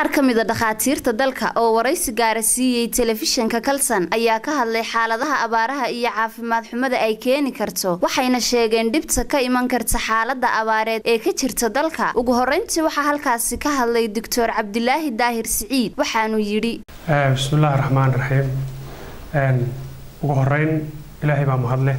qaar ka mida dhakhaatiirta dalka oo waraysi gaara siiyey telefishinka kalsan ayaa ka hadlay xaaladaha abaaraha iyo caafimaad xumada ay keeni karto waxayna sheegeen dhibta ka iman karta xaalada abaareed ee ka jirta dalka ugu horeyntii waxaa halkaasi ka hadlay doctor cabdilaahi daahir siciid waxaanu yidhi bismillahi raxmaan raxiim ugu horeyn ilaahay baa mahadleh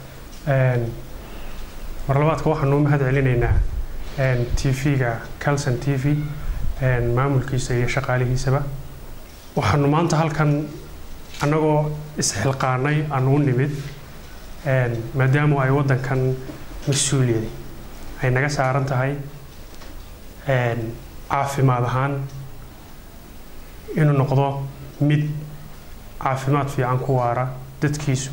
marlabaadka waxaanu mahad celinaynaa t v-ga calson t v maamulkiisa iyo shaqaalihiisaba waxaanu maanta halkan annagoo isxilqaanay aanu u nimid maadaamu ay waddankan mas-uuliyadi ay naga saaran tahay caafimaad ahaan inuu noqdo mid caafimaad fiican ku waara dadkiisu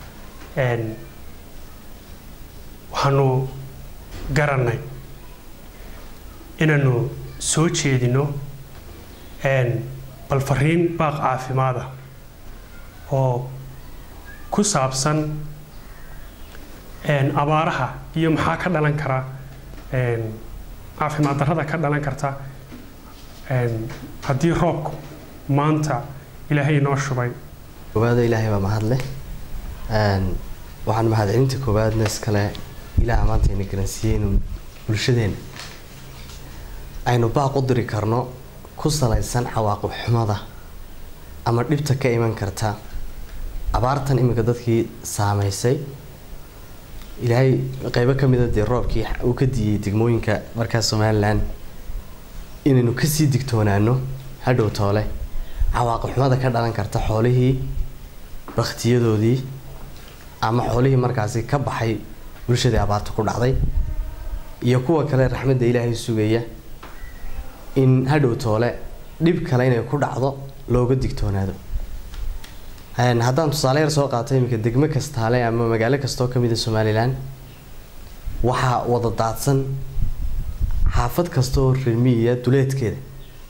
waxaanu garannay inaanu soo jeedino bal fariin baaq caafimaada oo ku saabsan abaaraha iyo maxaa ka dhalan kara caafimaad darrada ka dhalan karta haddii roobku maanta ilaahay noo shubay koowaado ilaahay baa mahadleh waxaan mahadcelinta koowaadna iskale ilaah maanta ayna garansiiyey inuu bulshadeena aynu baaq u diri karno ku salaysan cawaaqib xumada ama dhibta ka iman karta abaartan iminka dadkii saameysay ilaahay qeybo ka mida dee roobkii uu ka diiyey degmooyinka markaas somalilan inaynu kasii digtoonaano hadhow toole cawaaqib xumada ka dhalan karta xoolihii baktiyadoodii ama xoolihii markaasi ka baxay bulshadii abaarta ku dhacday iyo kuwa kale raxmadda ilaahay sugaya in hadhow toole dhib kale inay ku dhacdo looga digtoonaado haddaan tusaale yar soo qaato iminka degmo kastaale ama magaalo kastoo kamid a somalilan waxaa wada daadsan xaafad kastaoo reermiyiya duleedkeeda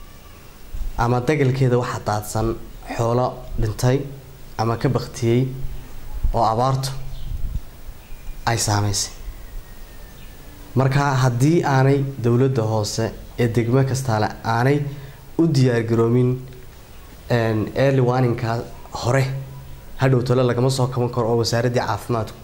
ama dagalkeeda waxaa daadsan xoolo dhintay ama ka baktiyey oo abaartu ay saameysay marka haddii aanay dowladda hoose ee degmo kastaale aanay u diyaargaroomin early warninka hore hadhow tole lagama soo kaban karo oo wasaaraddii caafimaadku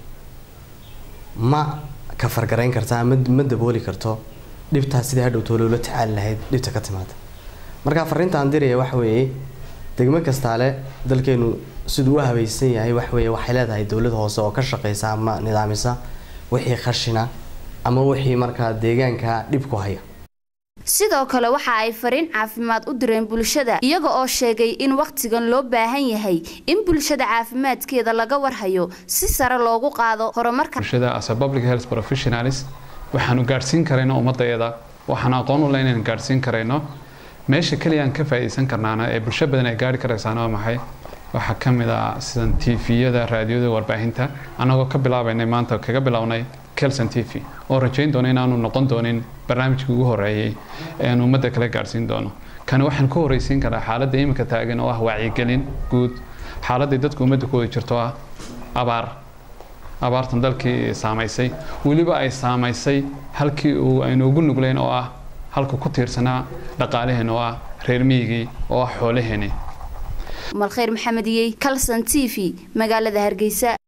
ma ka fargarayn karta ama ma dabooli karto dhibtaas sidai hadhow tole ula tacaali lahayd dhibta ka timaada marka fariintaan diraya waxa weeye degmo kastaale dalkeenu siduu u habaysan yahay waxweeye waxay leedahay dowlad hoose oo ka shaqeysa ama nidaamisa wixii khashina ama wixii markaa deegaanka dhib ku haya sidoo kale waxa ay fariin caafimaad u direen bulshada iyaga oo sheegay in wakhtigan loo baahan yahay in bulshada caafimaadkeeda laga warhayo si sare loogu qaado horumarka bulshada as a public health professionals waxaanu gaadhsiin karayno ummadayada waxaan aqoon u leh inaan gaadhsiin karayno meesha keliya aan ka faa'iidaysan karnaana ee bulsho badan ay gaari karaysaana waa maxay waxaa ka mid ah sidan tviyada raadiyada warbaahinta annagoo ka bilaabaynay maanta kaga bilownay kelson t v oo rajayn doono inaanu noqon doonin barnaamijkii ugu horeeyey ean ummadda kala gaadhsiin doono kani waxaan ku horreysiin karaa xaaladda iminka taagan oo ah wacyigelin guud xaaladday dadka ummadda ku wada jirto ah abaar abaartan dalkii saamaysay weliba ay saamaysay halkii uu aynu ugu nuglayn oo ah halka ku tiirsanaa dhaqaalaheen oo ah reer miyigii oo ah xoolaheeni malkhayr maxamediyey calson t v magaalada hargeysa